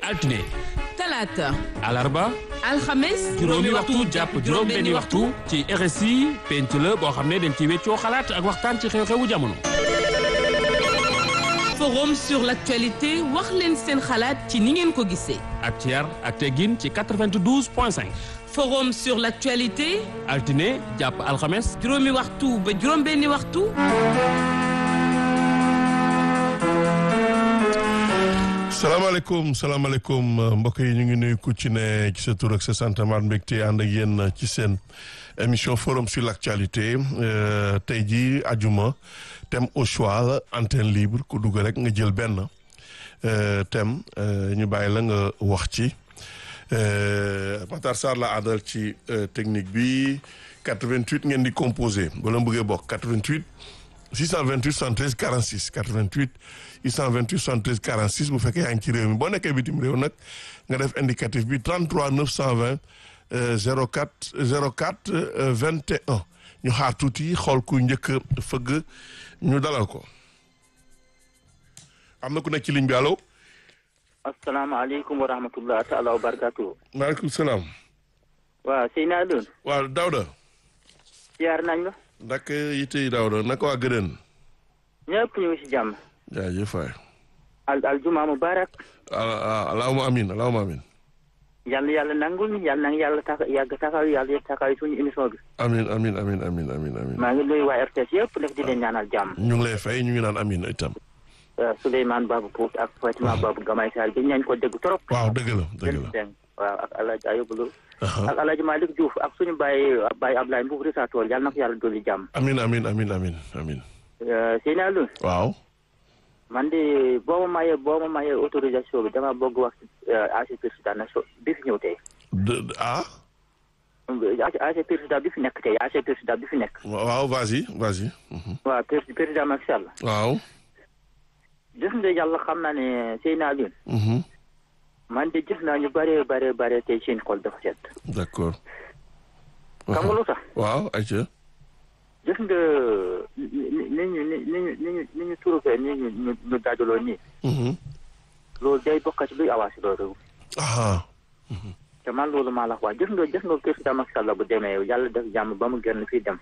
altine talaata alarba alxames juróomi waxtu jàpp juróom benni waxtu ci RSI penc la boo xam ne dañ ci weccoo xalaat ak waxtaan ci xew-xewu jamono forum sur l'actualité wax leen seen xalaat ci ni ngeen ko gisee ak ci yar ak teggin ci 92 point 5 forum sur l'actualité altine jàpp alxames juróomi waxtu ba juróom benni waxtu salaamaaleykum salaamaaleykum mbokk yi ñu ngi nuyu ku ci ne ci sa tur ak sa sant maat mbégte ànd ak yéen ci seen émission forum sur l'actualité tey jii ajuma thème au choix la antenne libre ku dugg rek nga jël benn thème ñu bàyyi la nga wax ci Matar Sarr la àndal ci technique bi 88 ngeen di composé wala bëggee bokk 88 628 73 46 88 628 73 46 bu fekkee yaa ngi ci réew mi boo nekkee bitim réew nag nga def indicatif bi 33 920 04 04 21 ñu xaar tuuti xool ku njëkk fëgg ñu dalal ko am na ku nekk ci ligne bi allo. asalaamaaleykum wa rahmatulah taala wa barakaatu. maaleykum salaam. waaw Seyna Alioune. waaw Daouda. ziar nañ la. ndax yitte yi Daouda naka waa Gëdën. ñëpp ñu ngi si jàmm. jaajëf waay. al aljuma mubarak. allahumma amin allahumma amin. yàlla yàlla nangul ñu yàlla na yàlla tax yàgg taxaw yàlla taxaw suñu émission bi. amin amin amin amin amin amin. maa ngi nuyu waa RTS yëpp def di leen ñaanal jàmm. ñu ngi lay fay ñu ngi naan amin itam. Souleymane Babou Pout ak Fatima Babou Gamay Sall bi ñañ ko dégg trop. waaw dëgg la dëgg la. waaw ak El Hadj Ayobou Lo. ak El Hadj Malick Diouf ak suñu baay baay Ablaye Mbow Rissa Tool yàlla na ko yàlla dolli jàmm. amin amin amin amin amin. Seyna Alioune. waaw. man de boo ma mayee boo ma mayee autorisation bi dama bëgg wax AC président na so bi fi ñëw tey. ah. AC président bi fi nekk tey AC président bi fi nekk. waaw vas-y vas-y. waaw président Macky Sall. waaw. gis nga yàlla xam naa ne Seyna Alioune. man de gis naa ñu bëree bëree bëree tey seen xol dafa set. d'accord. xam nga lu tax. waaw ayca. gis nga ni ñu ni ñu ni ñu ni ñu trouvé ni ñu ñu ñu dajaloo nii. loolu day bokk ci luy avancé loolu. te man loolu maa la wax gis nga gis nga président Macky Sall bu demee yàlla def jàmm ba mu génn fii dem.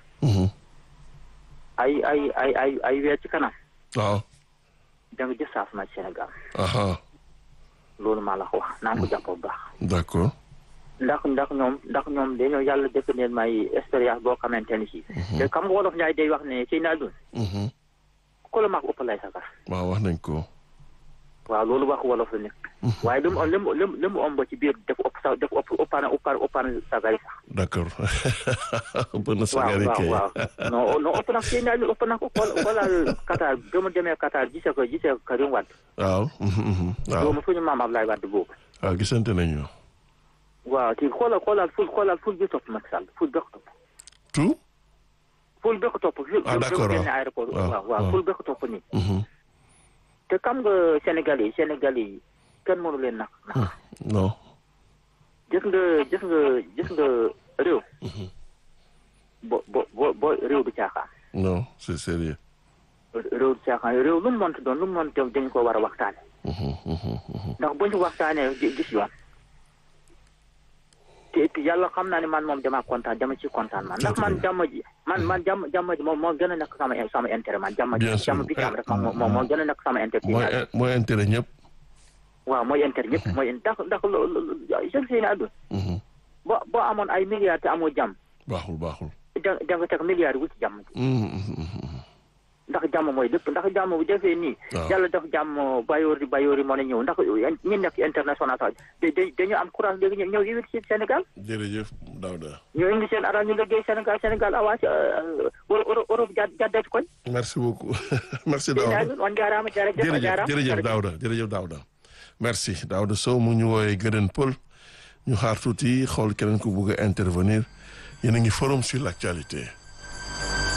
ay ay ay ay ay weer ci kanam. waaw. da nga gis saafara Sénégal. aha loolu maa la ko wax naa ko jàpp bu baax. d'accord. ndax ndax ñoom ndax ñoom dañoo yàlla def neen may expérience boo xamante ni si. te xam nga wolof Njaay day wax ne sëy naa dun. ku la mag ëpp lay sagar. waaw wax nañ ko. waaw loolu wax wolof la nekk. waaye li mu li mu li mu ëmb ci biir dafa ëpp sax dafa ëpp ëppaan ëppaan ëppaan sagari sax. d'accord. ëpp na waaw sagari kay. waaw waaw non non ëpp nag sëy naa dun ëpp nag xool xoolal Qatar ba mu demee Qatar gisee ko gisee ko Karim Wade. waaw. waaw doomu suñu maam Ablaye Wade boobu. waaw gisante nañu. waaw te xoolal xoolal ful xoolal ful bi topp Macky Sall ful bi ko topp. tout. ful bi ko topp. ful Ah, d'accord, bi ko génne waaw. aéroport waaw, waaw waaw. waaw ful bi ko topp nii. te xam nga Sénégal yi Sénégal yi kenn mënu leen nax nax non. gis nga gis nga gis nga réew. bo bo bo bo réew du caaxaan. non c'est sérieux. réew du caaxaan réew lu mu mënti doon lu mu mënti doon dañu ko war a waxtaane ndax bu ñu waxtaanee gi- gis yoon. te et puis yàlla xam naa ne man moom dama kontaan dama ci kontaan man ndax man jàmm ji man man jàmm jàmm ji moom moo gën a nekk sama sama intérêt man jàmm ji Bien sûr. jàmm bi ci am rek moom moo moo gën a nekk sama intérêt. mooy mooy intérêt ñëpp. waaw mooy intérêt ñëpp mooy ndax ndax lo lo je sais ne àdduna boo boo amoon ay milliards te amoo jàmm baaxul baaxul. da da nga teg milliards yi wut ci jàmm ndax jàmm mooy lépp ndax jàmm bu defee nii. waaw. yàlla def jàmm bayoori bayoori mën a ñëw ndax ñi nekk international sax da da dañu am courage léegi ñëw ñëw ci Sénégal jërëjëf Daouda. ñoo indi seen alal ñu liggéey Sénégal Sénégal avancé Europe jàdd jàddati koñ. merci beaucoup merci Seyni Daouda. Alioune on jaaraama jërëjëf on jërëjëf jaaraama jërëjëf Daouda jërëjëf Daouda merci Daouda Sow mu ñu woowee Gëdën Pël ñu xaar tuuti xool keneen ku bugg a intervenir yéen a ngi forum sur l'actualité